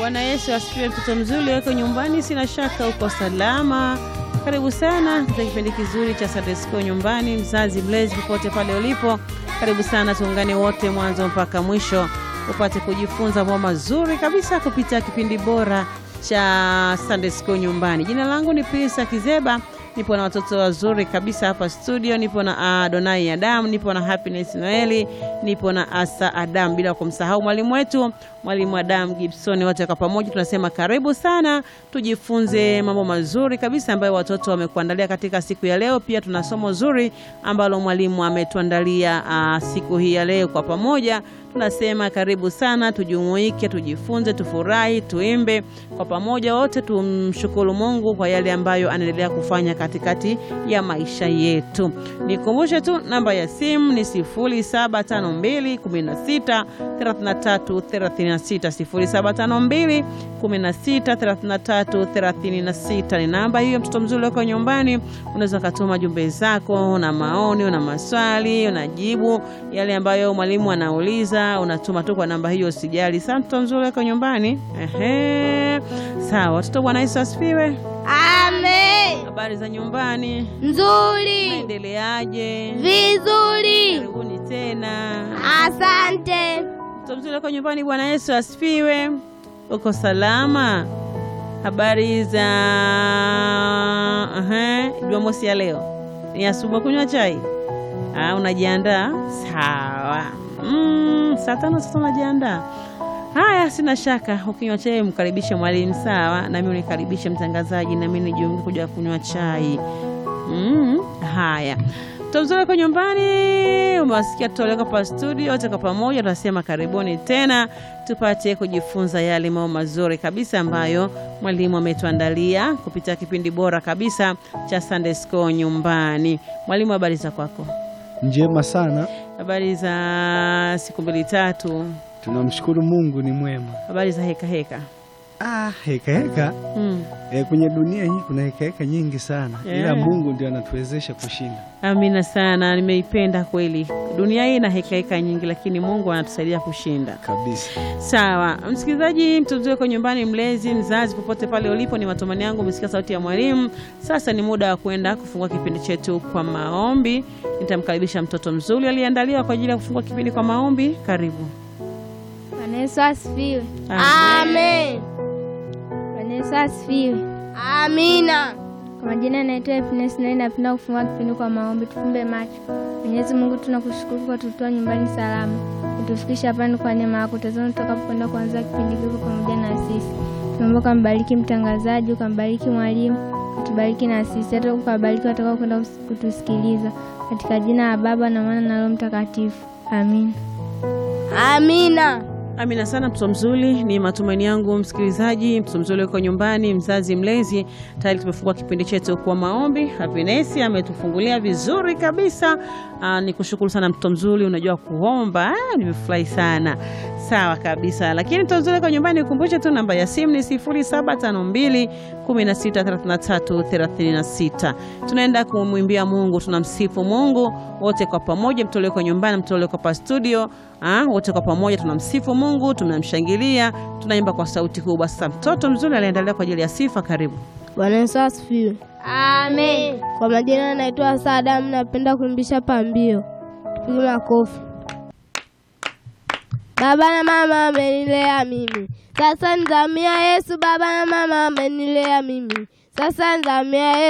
Bwana Yesu asifiwe. Mtoto mzuri weko nyumbani, sina shaka uko salama. Karibu sana katika kipindi kizuri cha Sunday School nyumbani. Mzazi mlezi, popote pale ulipo, karibu sana, tuungane wote mwanzo mpaka mwisho upate kujifunza mambo mazuri kabisa kupitia kipindi bora cha Sunday School nyumbani. Jina langu ni Pilisa Kizeba, nipo na watoto wazuri kabisa hapa studio. Nipo na Adonai Adam, nipo na Happiness Noeli, nipo na Asa Adam, bila kumsahau mwalimu wetu mwalimu Adam Gibson. Wote kwa pamoja tunasema karibu sana, tujifunze mambo mazuri kabisa ambayo watoto wamekuandalia katika siku ya leo. Pia tuna somo zuri ambalo mwalimu ametuandalia uh, siku hii ya leo. Kwa pamoja tunasema karibu sana, tujumuike, tujifunze, tufurahi, tuimbe kwa pamoja, wote tumshukuru Mungu kwa yale ambayo anaendelea kufanya katikati ya maisha yetu. Nikumbushe tu namba ya simu ni 0752 16 33 36 0752 16 33 36 ni namba hiyo. Mtoto mzuri wako nyumbani, unaweza ukatuma jumbe zako na maoni, una maswali, unajibu yale ambayo mwalimu anauliza, unatuma tu kwa namba hiyo, usijali. Sasa mtoto mzuri wako nyumbani, ehe, sawa. Watoto, Bwana Yesu asifiwe. Amen. Habari za nyumbani, Nzuri. naendeleaje? Vizuri. Karibuni tena. Asante. Mtoto mzuri wako nyumbani, Bwana Yesu asifiwe. Uko salama? Habari za aha, Jumamosi ya leo ni asubuhi, kunywa chai? Ah, unajiandaa? Sawa. Mm, saa tano sasa unajiandaa. Haya, sina shaka. Ukinywa chai mkaribishe mwalimu, sawa, nami unikaribishe mtangazaji, nami nijiunge kuja kunywa chai. Mm, haya mtomzuri kwa nyumbani, umewasikia tutoleka pa studio wote kwa pamoja, tunasema karibuni tena tupate kujifunza yale mambo mazuri kabisa ambayo mwalimu ametuandalia kupitia kipindi bora kabisa cha Sunday School nyumbani. Mwalimu, habari za kwako? Njema sana, Habari za siku mbili tatu? tunamshukuru Mungu ni mwema. Habari za heka heka? Ah, heka heka Mm. e, kwenye dunia hii kuna heka heka nyingi sana Yeah. ila Mungu ndio anatuwezesha kushinda Amina sana, nimeipenda kweli. Dunia hii ina heka heka nyingi, lakini Mungu anatusaidia kushinda. kabisa. Sawa, msikilizaji, mtoto wako nyumbani, mlezi, mzazi, popote pale ulipo, ni matumaini yangu umesikia sauti ya mwalimu. Sasa ni muda wa kwenda kufungua kipindi chetu kwa maombi. Nitamkaribisha mtoto mzuri aliyeandaliwa kwa ajili ya kufungua kipindi kwa maombi. Karibu. Bwana Yesu asifiwe. Amen. Bwana Yesu asifiwe. Amina. Kwa majina naitwa Happiness na napenda kufungua kipindi kwa maombi. Tufumbe macho. Mwenyezi Mungu, tunakushukuru kwa kututoa nyumbani salama, kutufikisha hapa ni kwa neema yako. Tazama tutakapokwenda kuanza kipindi hiki pamoja na sisi, tunaomba ukambariki mtangazaji, ukambariki mwalimu, utubariki na sisi, hata ukabariki watakao kwenda kutusikiliza, katika jina la Baba na Mwana na Roho Mtakatifu, amin. Amina. Amina sana mtoto mzuri, ni matumaini yangu msikilizaji, mtoto mzuri uko nyumbani, mzazi mlezi, tayari tumefungua kipindi chetu kwa maombi. Happiness ametufungulia vizuri kabisa. Aa, ni kushukuru sana mtoto mzuri, unajua kuomba. Ah, nimefurahi sana. Sawa kabisa, lakini mtoto mzuri uko nyumbani, ukumbushe tu namba ya simu ni 0752 1633 36. Tunaenda kumwimbia Mungu, tunamsifu Mungu wote kwa pamoja, mtoto uko nyumbani, mtoto uko pa studio Ah, wote kwa pamoja tunamsifu Mungu, tunamshangilia, tunaimba kwa sauti kubwa. Sasa mtoto mzuri aliendelea kwa ajili ya sifa. Karibu. Bwana Yesu asifiwe. Amen. Kwa majina naitwa Sadam, napenda kuimbisha pambio. Tupige makofi. Baba na mama amenilea mimi, sasa nizamia Yesu. Baba na mama amenilea mimi, sasa nizamia Yesu.